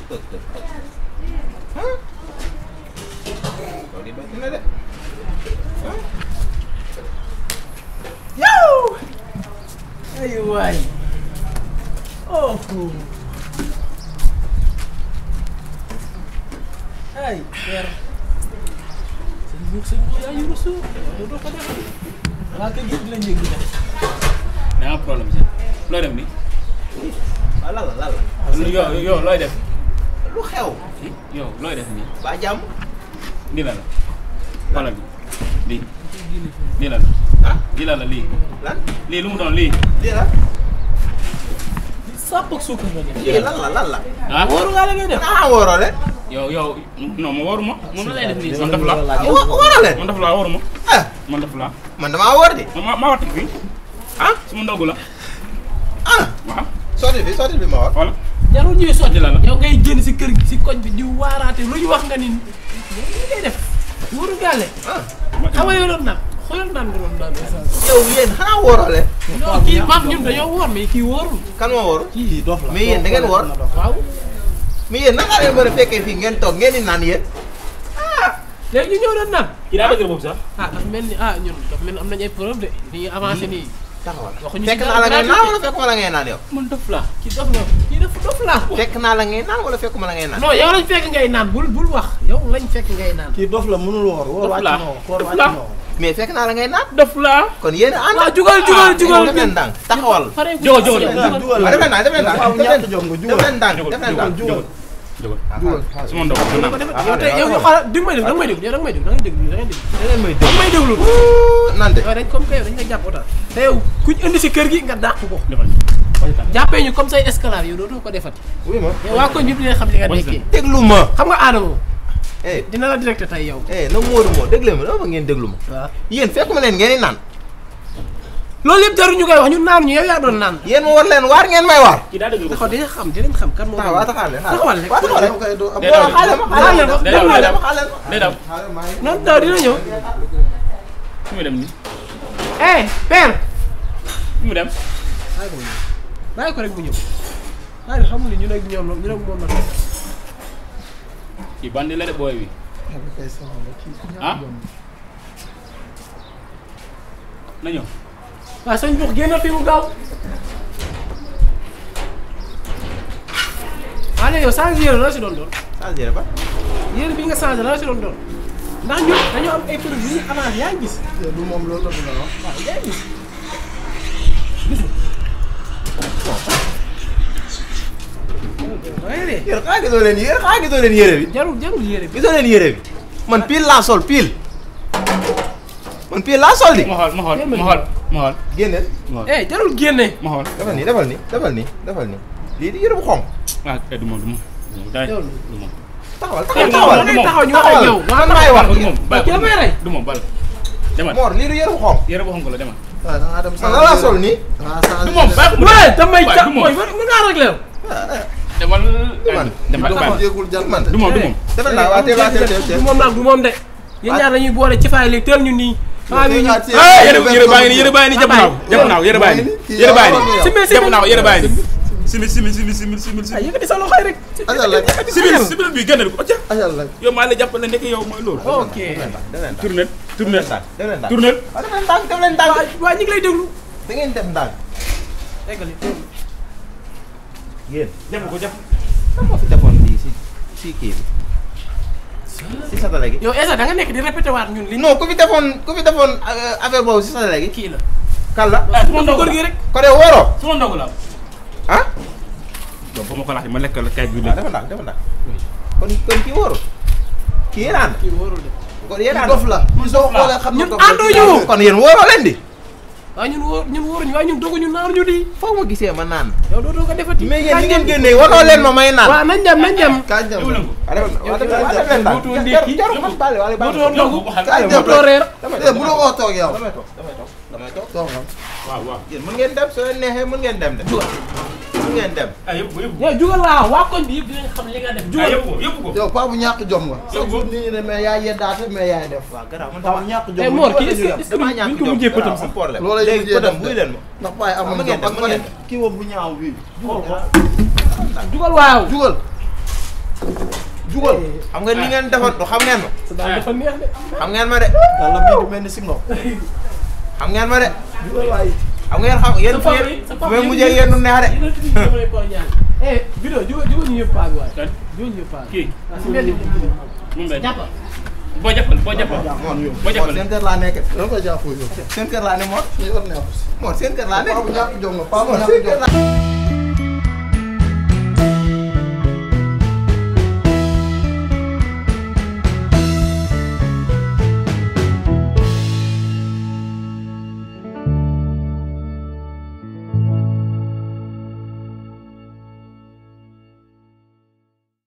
tëg tëg ah loolu di na de yow ay waay oh ay père sëñ bi sëñ bi yaa yuru suuf doo doo ko def waa kër gi di la njëg di def da nga am problème si looy def nii. waaw lan la lan la yow yow looy def. lu xew yow looy def nii. ba jàmm lii la la. xoolal bi lii. lii la la. ah lii la la lii. lan lii lu mu doon lii. lii la sàpp ak suukar nga def lii lan la lan la ah wóoru ngaa la ngay def ah wóoroo leen yow yow non ma waruma moom la lay def nii man daf la wa- wóoroo leen man daf la waruma ah man daf la man damaa wóor de ma ma wattu fii ah suma ndogu la ah waaw sotti bi sotti bi ma war voilà jarul ñuy sotti la la yow ngay génn si kër gi si koñ bi di waaraate lu ñu wax nga ni li ngay def wóoru gaale ah xam nga yow doon naan xoolal naan nga doon naan yow yéen xanaa wóoroo leen non kii maam ñun dañoo woor mais kii wóorul kan moo wóor kii dof la mais yéen da ngeen woor waaw mais yéen naka ngeen mën a fekkee fii ngeen toog ngeen di naan yéen léegi ñu ñëw doon naan kii daa dëgër boobu sax ah dafa mel ni ah ñun dafa mel ni am nañ ay preuve de ni ñuy avancé nii taxawal waxuñu fekk ci naa la ngay gratuit. naan wala fekkuma la ngay naan yow man def la kii dof nga kii def dof la fekk naa la ngay naan wala fekkuma la ngay naan non yow lañ fekk ngay naan bul bul wax yow lañ fekk ngay naan kii dof la mënul woor woor Dof wàcc la. na woor koor Dof wàcc la. na woor mais fekk naa la ngay naan def la kon yéen a ànd waaw jugal jugal jugal def leen ndànk taxawal pare Jógal, jógal, jugal jugal waaw def leen ndànk def leen ndànk dafa am def leen ñàkk jom nga def jugal leen ndànk def leen ndànk jógal jógal jugal suma ndogu man ko naa defee yow tey yow ñu xoolal di nga may déglu da nga may déglu yow da nga may déglu da ngay déglu da ngay déglu da ngeen may da nga may déglu naan de yow dañ comme que yow dañ lay jàpp otaal te yow kuñ indi si kër gi nga dàq ko defal jàppee ñu comme say esclave yow dootoo ko defati wuy ma yow waa koñ bi dinañ xam li nga nekkee déglu ma xam nga Adamo eh dina la directé tey yow eh na Modou moo déglu ma dama ngeen déglu ma waaw yéen fekkuma leen ngeen di naan loolu yëpp jarul ñu koy wax ñun naan ñu yow yaa doon naan yéen ma war leen waar ngeen may waar kii daa dëgër taxaw dinañ xam dinañ xam kan moo taxawal taxawal leen taxawal rek waaw taxawal leen yow kay doo am Day daw xaale ma xaale xaale ma ma day daw, day daw. xaale ma day daw noonu daw dina ñëw fu muy dem nii eh père fu mu dem bàyyi ko rek bu ñëw xaaral xamul ni ñun ak ñoom la ñun ak moom la kii bandi la de booy bi kay sama la kii ku ñàkk Ah? jom na ñëw waaw sëñ Diouf génnal fi mu gaaw waaye léegi yow changé yére la si doon doon changé ba yére bi nga changé la si doon doon ndax ñun dañoo am ay produits yu ñu avancé yaa ngi gis du moom loolu la bëgg a wax waaw yaa ngi gis waaye de yéen xanaa gisoo leen yére xanaa gisoo leen yére bi jarul jarul yére bi gisoo leen yére bi man pile laa sol pile man pile laa sol di ma xool ma xool ma xool ma xool génneel eh jarul génne ma xool defal nii defal nii defal nii defal nii lii di yére bu xonq ah eh du moom du moom day Yow. du moom taxawal Eh, taxawal da taxawal ngay taxaw ñu wax ak yow man maay wax du moom bàyyi kii damay rey. du moom bal demal Mor lii du yére bu xonq yére bu xonk la demal waaw da ngaa dem man la laa sol nii dangaa changé du moom bàyyi ko mu waaye dem. damay Waay, ja du moom mooy mën ngaa réglé yow demal man. demal taxaw bàyyi jéegul jant man du moom du moom defal naa waa teel waa teel teel du teel moom nag du moom de yéen ñaar dañuy boole ci faay léegi teel ñu nii faa bi ñu ah yére yére baa ngi nii yére baa ngi nii jàpp naa ko jàpp naa ko yére baa ngi nii yére baa ngi nii Simil, simil. jàpp naa ko yére baa ngi nii simil simil simil simil simil ay simil yëkkati sa loxoy rek ajal la simil simil bi génne ko acca ajal la yow maa la jàppale ndeke yow mooy loolu ok tournel tournel def leen ndànk tournel waaw def leen ndànk def leen ndànk waa waa ñu ngi lay déglu da ngeen def ndànk eggali yéen def ko def kan moo fi defoon lii si si kii bi si satale gi yow Esa da nga nekk di répété waat ñun li non ku fi defoon ku fi defoon euh, affaire boobu si satale gi kii la kan la ah su ma ndogu góor la gi rek ko de wóoroo su ma ndogu la ah donc ba ma ko laajte ma lekk la kay bi waaw dafa ndànk dafa ndànk kon kon kii wóorul kii yéen ànd kii wóorul de kon yéen kii ànd dof la soo xoolee xam ñun dof la. ànduñu. kon yéen wóoroo leen di waaw ñun wóor ñun wóoruñu waaye ñun doguñu naan ñu di foog ma gisee ma naan yow dootoo ko defati mais yéen ni ngeen génnee waroo leen ma may naan waaw nañ dem nañ dem kañ dem yow nangu waaw def yow waaw def waaw def leen ndànk dootoo ndékki. jarul man baale wala baale dootoo ndogu kañ dem dootoo reer eh bu la ko toog yow damay toog damay toog damay toog toogal waaw waaw yéen mën ngeen dem soo leen neexee mën ngeen dem de mën ngeen dem ah yëpp ko yëpp ko yow jugal laa waa koñ bi yëpp dinañ xam li nga def ah jugal yëpp ko yëpp ko yow paa bu ñàkk jom nga Yow chaque jour nit ñi ne mais yaay yeddaate mais yaay def waaw garaaw man paa bu dama ñàkk jom Eh, nga Mor, loolu kii la ñuy est-ce def. que- damaa buñ ñàkk ko jom mujjee pëtam garaaw, sax. am problème loolu la ñuy léegi mujjee pëtam def buy leen ma ndax paay mën amuñ ngeen jom dem ak mën ma ne ngeen dem kii woo bu ñaaw bii jugal ko jugal waaw jugal jugal xam nga ni ngeen defoon du xam ngeen ma sa daal dafa neex de. xam ngeen ma de yàlla bii di mel ni si ngox xam ngeen ma de jugal waaye xam ngeen xam yéen sa fu papa ngeen yi sa fu papa ngeen yi mujjee yéen du neex de yéen a tudd damay koo ñaan. eh vidéo jugo jugo ñu yëpp paag waay. kan jugo ñu yëpp paag. kii ah si mbedd bi. moom lay jàppal. boo jàppal boo jàppal moon yow boo jàppal seen kër laa nekk da nga koy jàppoo yow seen kër laa ne moo ñu yor neexu si moo seen kër laa nekk paa bu ñàkk jom nga paa bu moo ñàkk seen jom kër laa